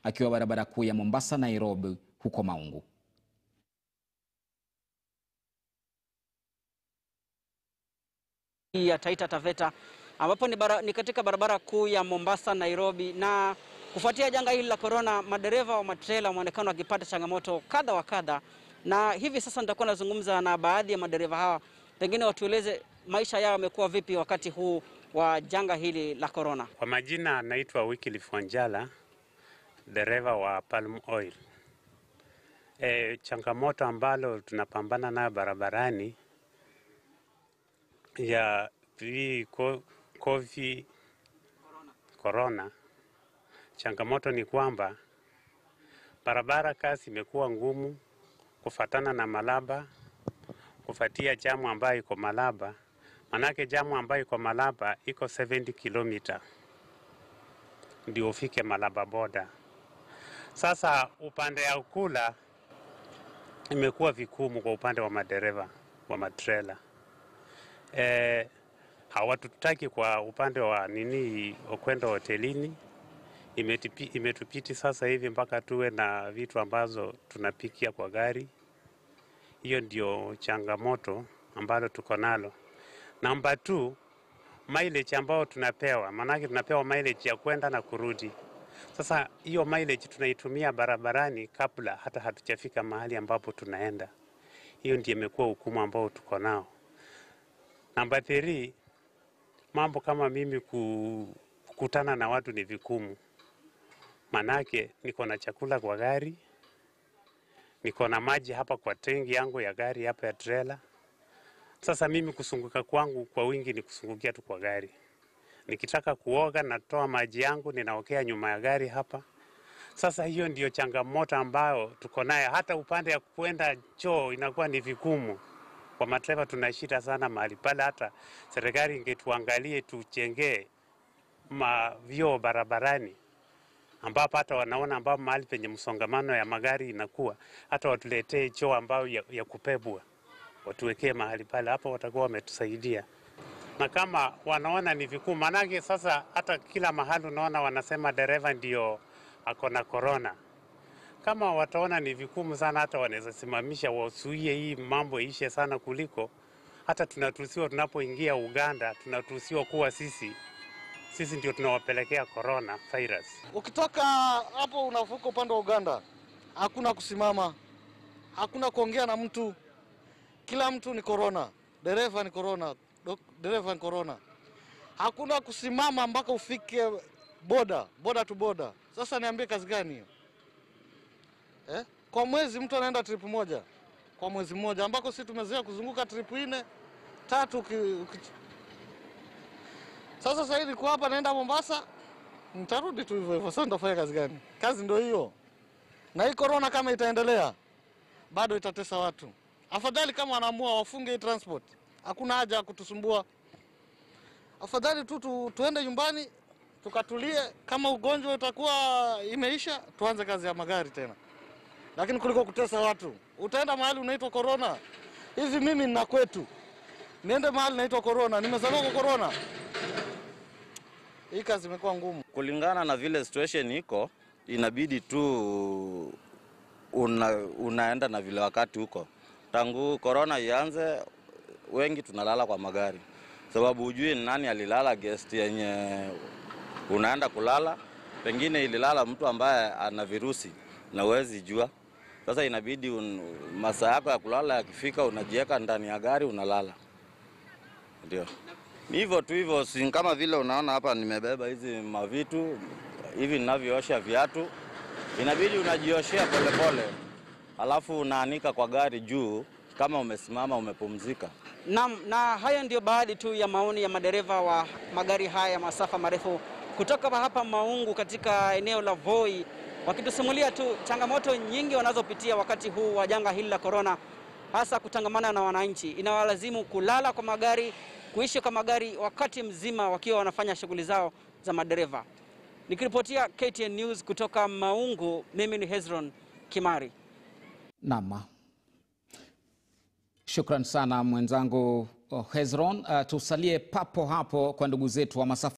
akiwa barabara kuu ya Mombasa Nairobi huko Maungu. ya Taita Taveta ambapo ni, bara, ni katika barabara kuu ya Mombasa Nairobi. Na kufuatia janga hili la korona, madereva wa matrela wameonekana wakipata changamoto kadha wa kadha, na hivi sasa nitakuwa nazungumza na baadhi ya madereva hawa, pengine watueleze maisha yao yamekuwa vipi wakati huu wa janga hili la korona. Kwa majina naitwa Wycliffe Wanjala, dereva wa Palm Oil. E, changamoto ambalo tunapambana nayo barabarani ya hii ko- COVID corona, changamoto ni kwamba barabara kasi imekuwa ngumu kufatana na Malaba, kufatia jamu ambayo iko Malaba, manake jamu ambayo iko Malaba iko 70 kilomita ndio ufike Malaba boda. Sasa upande ya Ukula imekuwa vikumu kwa upande wa madereva wa matrela e, hawatutaki kwa upande wa nini kwenda hotelini. Imetipi, imetupiti sasa hivi mpaka tuwe na vitu ambazo tunapikia kwa gari. Hiyo ndio changamoto ambalo tuko nalo. Namba 2 mileage ambayo tunapewa, maanake tunapewa mileage ya kwenda na kurudi. Sasa hiyo mileage tunaitumia barabarani kabla hata hatujafika mahali ambapo tunaenda. Hiyo ndio imekuwa hukumu ambao tuko nao. Namba 3 mambo kama mimi ku- kukutana na watu ni vigumu, manake niko na chakula kwa gari, niko na maji hapa kwa tengi yangu ya gari hapa ya trailer. Sasa mimi kusunguka kwangu kwa wingi ni kusungukia tu kwa gari. Nikitaka kuoga natoa maji yangu ninaokea nyuma ya gari hapa. Sasa hiyo ndiyo changamoto ambayo tuko nayo. Hata upande ya kwenda choo inakuwa ni vigumu. Kwa madereva tuna shida sana mahali pale, hata serikali ingetuangalie tujengee ma vyoo barabarani ambapo hata wanaona ambapo mahali penye msongamano ya magari inakuwa, hata watuletee choo ambayo ya, ya kupebwa watuwekee mahali pale, hapo watakuwa wametusaidia. Na kama wanaona ni vigumu, manake sasa hata kila mahali unaona wanasema dereva ndio ako na korona. Kama wataona ni vigumu sana, hata wanaweza simamisha, wasuie hii mambo ishe sana, kuliko hata tunatusiwa tunapoingia Uganda, tunatusiwa kuwa sisi sisi ndio tunawapelekea corona virus. Ukitoka hapo unavuka upande wa Uganda, hakuna kusimama, hakuna kuongea na mtu, kila mtu ni korona, dereva ni korona, dok- dereva ni korona. Hakuna kusimama mpaka ufike boda, boda tu boda. Sasa niambie kazi gani hiyo eh? Kwa mwezi mtu anaenda trip moja kwa mwezi mmoja, ambako sisi tumezoea kuzunguka trip nne tatu uki, uki... Sasa sasa hivi niko hapa naenda Mombasa, nitarudi tu hivyo hivyo. Sasa nitafanya kazi gani? Kazi ndio hiyo, na hii korona kama itaendelea bado itatesa watu. Afadhali kama wanaamua wafunge hii transport, hakuna haja ya kutusumbua. Afadhali tu, tu tuende nyumbani tukatulie. Kama ugonjwa utakuwa imeisha, tuanze kazi ya magari tena, lakini kuliko kutesa watu. Utaenda mahali unaitwa korona. Hivi mimi nina kwetu, niende mahali naitwa korona, nimezaliwa kwa korona. Hii kazi imekuwa ngumu. Kulingana na vile situation iko, inabidi tu una, unaenda na vile wakati huko. Tangu korona ianze, wengi tunalala kwa magari, sababu hujui ni nani alilala guest yenye unaenda kulala. Pengine ililala mtu ambaye ana virusi na huwezi jua. Sasa inabidi un, masaa yako ya kulala yakifika, unajiweka ndani ya gari unalala, ndio ni hivyo tu hivyo, si kama vile unaona hapa nimebeba hizi mavitu hivi ninavyoosha viatu, inabidi unajioshea polepole, alafu unaanika kwa gari juu, kama umesimama umepumzika. Naam, na haya ndio baadhi tu ya maoni ya madereva wa magari haya ya masafa marefu kutoka hapa Maungu katika eneo la Voi, wakitusimulia tu changamoto nyingi wanazopitia wakati huu wa janga hili la korona, hasa kutangamana na wananchi. Inawalazimu kulala kwa magari, kuishi kwa magari wakati mzima wakiwa wanafanya shughuli zao za madereva. Nikiripotia KTN News kutoka Maungu, mimi ni Hezron Kimari. Naam, shukran sana mwenzangu oh, Hezron. Uh, tusalie papo hapo kwa ndugu zetu wa masafa